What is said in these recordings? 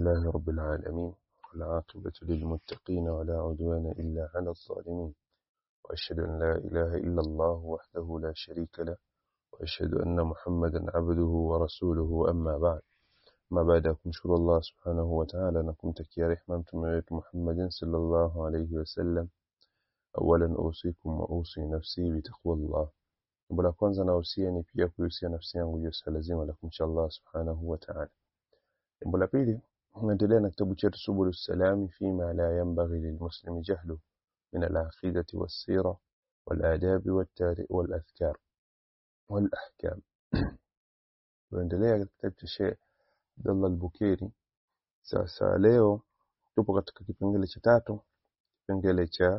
لله رب العالمين والعاقبة للمتقين ولا عدوان إلا على الظالمين وأشهد أن لا إله إلا الله وحده لا شريك له وأشهد أن محمدا عبده ورسوله أما بعد ما بعد kumshukuru Allah subhanahu wa ta'ala na kumtakia rehema mtume wetu Muhammadin sallallahu alayhi wasallam awalan usikum wa usi nafsi bitaqwallah jambo la kwanza nahusia ni pia kuhusia nafsi yangu juu ya lazima la kumcha Allah subhanahu wa ta'ala jambo la pili tunaendelea na kitabu chetu subul salami fima la yanbaghi lilmuslimi jahlu min al-aqidati was-sira wal-adab wal-adhkar wal-ahkam tunaendelea katika kitabu cha Sheikh Abdullah al-Bukairi sasa leo tupo katika kipengele cha tatu kipengele cha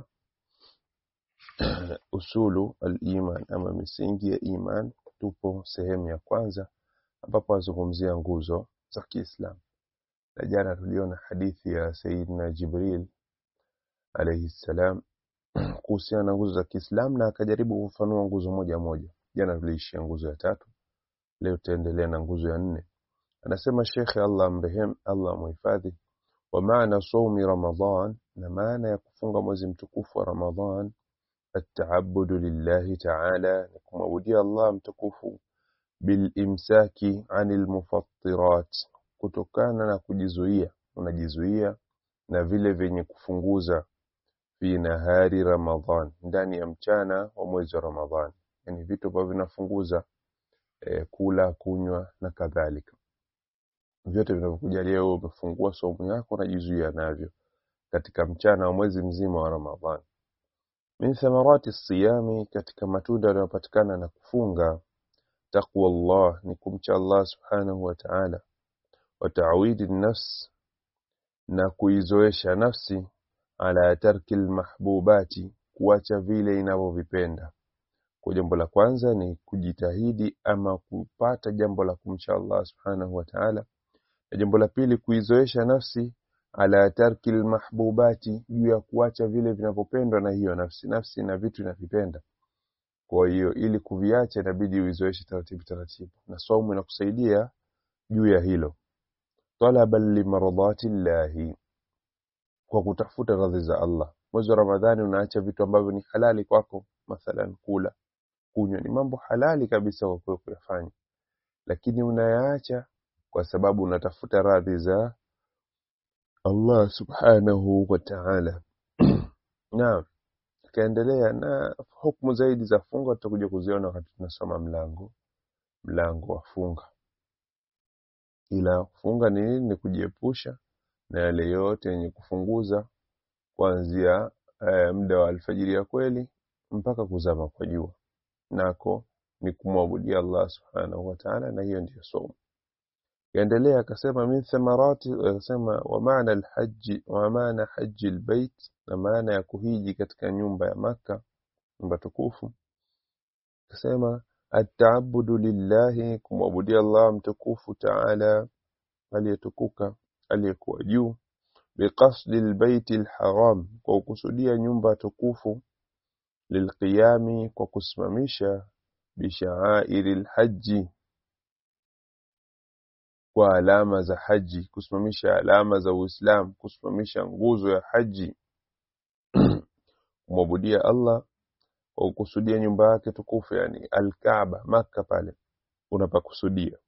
usulu al-iman ama misingi ya iman tupo sehemu ya kwanza ambapo azungumzia nguzo za Kiislamu na jana tuliona hadithi ya Sayyidina Jibril alayhi salam kuhusiana na nguzo za Kiislamu na akajaribu kufanua nguzo moja moja jana tuliishia nguzo ya tatu leo tutaendelea na nguzo ya nne anasema Sheikh Allah mrehem Allah muhifadhi wa maana saumi Ramadhan na maana ya kufunga mwezi mtukufu wa Ramadhan التعبد لله تعالى kumwabudia Allah mtukufu bilimsaki anil mufattirat kutokana na kujizuia unajizuia na vile vyenye kufunguza fi nahari Ramadhan ndani ya mchana wa mwezi wa Ramadhan yani vitu ambavyo vinafunguza e, kula kunywa na kadhalika vyote vinavyokuja leo umefungua somo yako unajizuia navyo katika mchana wa mwezi mzima wa Ramadhan min thamarati siyami katika matunda yanayopatikana na kufunga taqwa Allah ni kumcha Allah subhanahu wa ta'ala wa ta'widi nafs na kuizoesha nafsi ala tarki almahbubati kuacha vile inavyovipenda kwa jambo la kwanza ni kujitahidi ama kupata jambo la kumcha Allah subhanahu wa ta'ala na jambo la pili kuizoesha nafsi ala tarki almahbubati juu ya kuacha vile vinavyopendwa na hiyo nafsi nafsi na vitu inavipenda kwa hiyo ili kuviacha inabidi uizoeshe taratibu taratibu na saumu inakusaidia juu ya hilo talaban limaradati llahi kwa kutafuta radhi za Allah mwezi wa Ramadhani unaacha vitu ambavyo ni halali kwako mathalan kula kunywa ni mambo halali kabisa kwa kwako kuyafanya lakini unayaacha kwa sababu unatafuta radhi za Allah subhanahu wa ta'ala naam tukaendelea na hukumu zaidi za funga tutakuja kuziona wakati tunasoma mlango mlango wa funga ila funga ni nini ni kujiepusha na yale yote yenye kufunguza kuanzia e, muda wa alfajiri ya kweli mpaka kuzama kwa jua nako ni kumwabudia Allah subhanahu wa ta'ala na hiyo ndiyo somo yaendelea akasema min thamarati akasema wa maana alhaji wa maana haji albayt na maana ya kuhiji katika nyumba ya maka nyumba tukufu akasema ataabudu lillahi kumwabudia Allah mtukufu taala aliyetukuka aliyekuwa juu biqasdi albayt alharam kwa kukusudia nyumba tukufu lilqiyami kwa kusimamisha bishaairi alhaji kwa alama za haji kusimamisha alama za Uislamu kusimamisha nguzo ya haji kumwabudia Allah kwa kukusudia nyumba yake tukufu yani al-Kaaba maka pale unapakusudia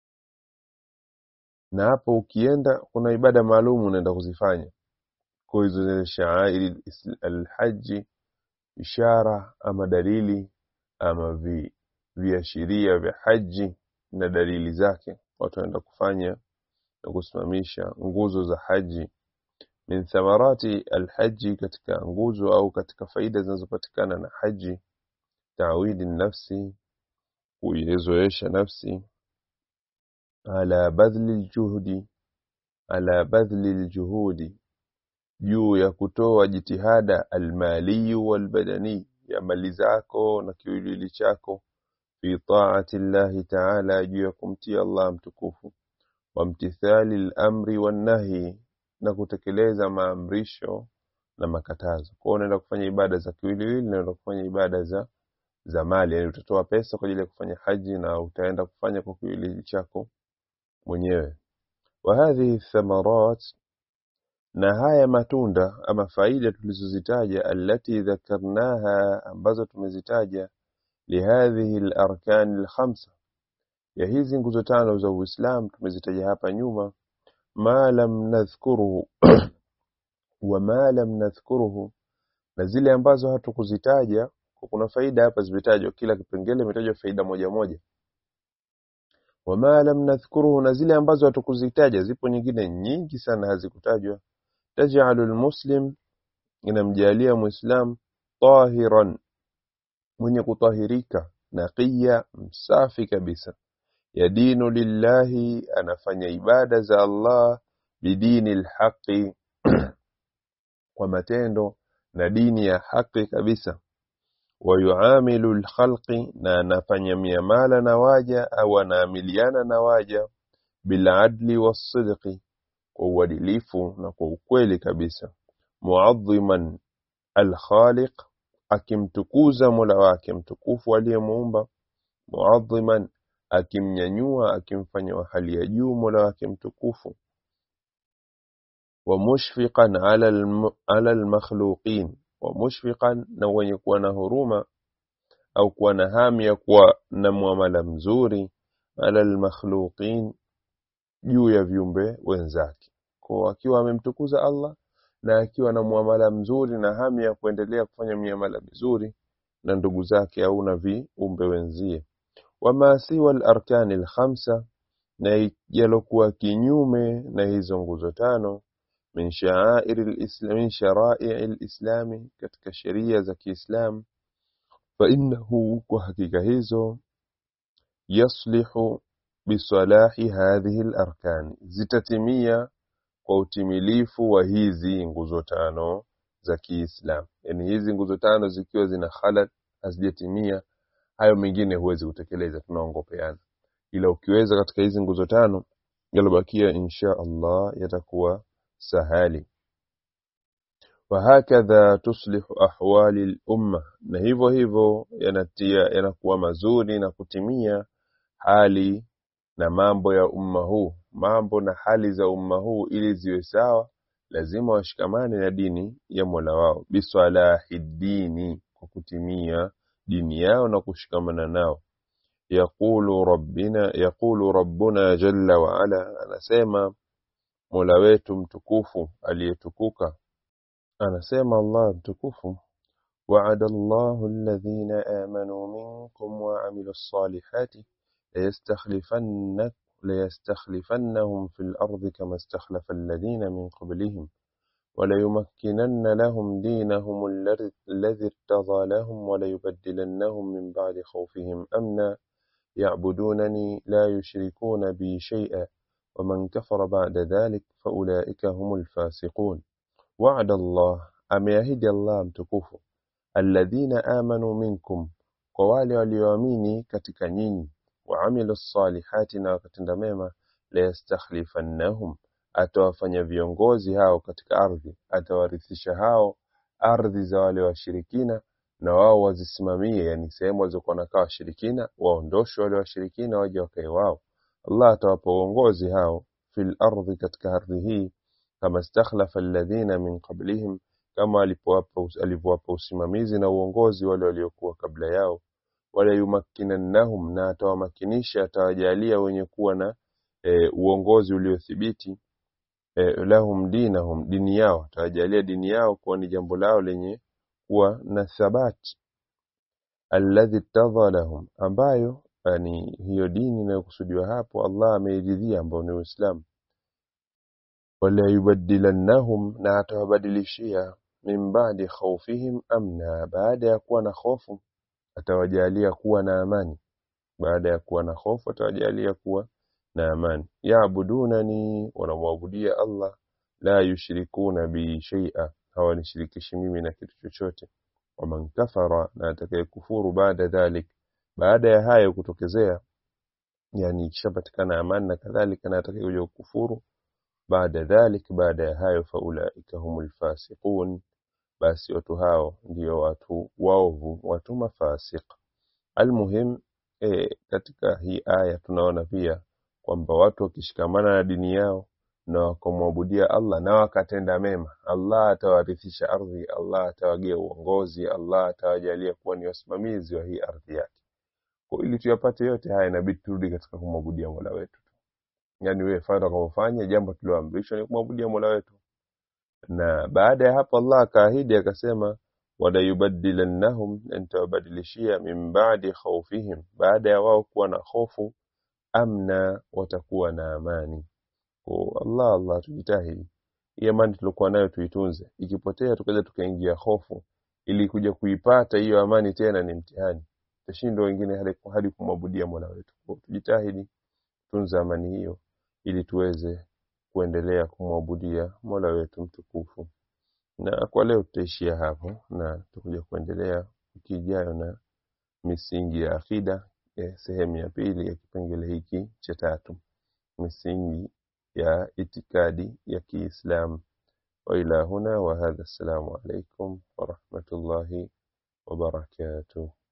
na hapo ukienda kuna ibada maalum unaenda kuzifanya kwa hizo shaairi al-haji ishara ama dalili ama vi viashiria vya haji na dalili zake watu wanaenda kufanya na kusimamisha nguzo za haji min thamarati alhaji katika nguzo au katika faida zinazopatikana na haji tawidi nafsi kuizoesha nafsi ala badhli aljuhudi ala badhli aljuhudi juu ya kutoa jitihada almali walbadani ya mali zako na kiwiliwili chako fi taati llahi taala juu ya kumtia Allah mtukufu wamtithali al-amri wan-nahi na kutekeleza maamrisho na makatazo. Kwa hiyo unaenda kufanya ibada za kiwiliwili na unaenda kufanya ibada za za mali, yani utatoa pesa kwa ajili ya kufanya haji na utaenda kufanya kwa kiwiliwili chako mwenyewe. وهذه الثمرات na haya matunda ama faida tulizozitaja allati dhakarnaha ambazo tumezitaja lihadhihi larkani lkhamsa ya hizi nguzo tano za uislam tumezitaja hapa nyuma ma lam nadhkuruhu wa ma lam nadhkuruhu na zile ambazo hatukuzitaja kuna faida hapa zimetajwa kila kipengele imetajwa faida moja moja wama lam nadhkuruhu na zile ambazo hatukuzitaja zipo nyingine nyingi sana hazikutajwa tajalu lmuslim inamjalia muislam tahiran mwenye kutahirika naqiya msafi kabisa yadinu lillahi anafanya ibada za Allah bidini lhaqi kwa matendo na dini ya haki kabisa wayuamilu lkhalqi na anafanya miamala na waja au anaamiliana na waja biladli wassidqi kwa uadilifu na kwa ukweli kabisa muadhiman alkhaliq akimtukuza mola wake mtukufu aliyemuumba muadhiman akimnyanyua akimfanya wa hali ya juu mola wake mtukufu wa mushfiqan ala alm- ala almakhluqin wa mushfiqan na wenye kuwa na huruma au kuwa na hamu ya kuwa na muamala mzuri ala almakhluqin juu ya viumbe wenzake kwa akiwa amemtukuza Allah na akiwa na muamala mzuri na hamu ya kuendelea kufanya miamala mizuri na ndugu zake au na viumbe wenzie wama siwa al-arkani al-khamsa na yalokuwa kinyume na hizo nguzo tano min sha'air al-islam min shara'i al-islami katika sheria za Kiislamu fa innahu kwa hakika hizo yaslihu bisalahi hadhihi al-arkan zitatimia kwa utimilifu wa hizi nguzo tano za Kiislamu yani hizi nguzo tano zikiwa zina khalal hazijatimia hayo mengine huwezi kutekeleza tunaongopeana ila ukiweza katika hizi nguzo tano yalobakia insha Allah yatakuwa sahali wahakadha tuslihu ahwali lumma na hivyo hivyo yanatia yanakuwa mazuri na kutimia hali na mambo ya umma huu mambo na hali za umma huu ili ziwe sawa lazima washikamane na dini ya Mola wao bisalahi dini kwa kutimia dini yao na kushikamana nao yaqulu rabbina yaqulu rabbuna jalla wa ala anasema Mola wetu mtukufu aliyetukuka anasema Allah mtukufu وعد الله الذين آمنوا منكم وعملوا الصالحات ليستخلفن ليستخلفنهم في الأرض كما استخلف الذين من قبلهم وليمكنن لهم دينهم الذي الذي ارتضى لهم وليبدلنهم من بعد خوفهم أمنا يعبدونني لا يشركون بي شيئا ومن كفر بعد ذلك فأولئك هم الفاسقون وعد الله أميهد الله متكوف الذين آمنوا منكم kwa wale walioamini katika nyinyi waamilu salihati na wakatenda mema layastakhlifannahum atawafanya viongozi hao katika ardhi atawarithisha hao ardhi za wale washirikina na wao wazisimamie yani sehemu walizokuwa nakaa washirikina waondoshwe wale washirikina waje wakae wao Allah atawapa uongozi hao fil ardhi katika ardhi hii kama stakhlafa alladhina min qablihim kama alipowapa alivyowapa usimamizi na uongozi wale waliokuwa kabla yao wala yumakkinannahum na atawamakinisha atawajalia wenye kuwa na e, uongozi uliothibiti e, lahum dinahum dini yao atawajalia dini yao kuwa ni jambo lao lenye kuwa na thabati alladhi tadha lahum ambayo yani hiyo dini inayokusudiwa hapo Allah ameiridhia ambao ni Uislamu wala yubaddilannahum na atawabadilishia min ba'di khawfihim amna baada ya kuwa na hofu atawajalia kuwa na amani baada ya kuwa na hofu atawajalia kuwa na amani yaabudunani wanamwabudia Allah la yushrikuna bi shay'a hawanishirikishi mimi na kitu chochote waman kafara na atakayekufuru baada dhalik baada ya hayo kutokezea yani ikishapatikana amani na kadhalika na atakayekuja kukufuru baada dhalik baada ya hayo faulaika humul fasiqun basi watu hao ndio watu waovu watu mafasiq almuhim e, katika hii aya tunaona pia kwamba watu wakishikamana na dini yao na wakamwabudia Allah na wakatenda mema, Allah atawarithisha ardhi, Allah atawagia uongozi, Allah atawajalia kuwa ni wasimamizi wa hii ardhi yake. Kwa ili tuyapate yote haya, inabidi turudi katika kumwabudia Mola wetu. Yani wewe fanya utakapofanya jambo tulioamrishwa ni kumwabudia Mola wetu, na baada ya hapo Allah akaahidi akasema, wala yubaddilannahum, na nitawabadilishia min ba'di khawfihim, baada ya wao kuwa na hofu, amna, watakuwa na amani. Kwa Allah Allah, tujitahidi hii amani tuliokuwa nayo tuitunze, ikipotea tukaja tukaingia hofu, ili kuja kuipata hiyo amani tena ni mtihani, tutashindwa wengine hadi hadi kumwabudia Mola wetu. Kwa tujitahidi tunza amani hiyo, ili tuweze kuendelea kumwabudia Mola wetu mtukufu. Na kwa leo tutaishia hapo, na tutakuja kuendelea wiki ijayo na misingi ya akida, eh, sehemu ya pili ya kipengele hiki cha tatu, misingi ya itikadi ya Kiislamu. wa ila huna wa hadha, assalamu alaikum wa rahmatullahi wa barakatuh.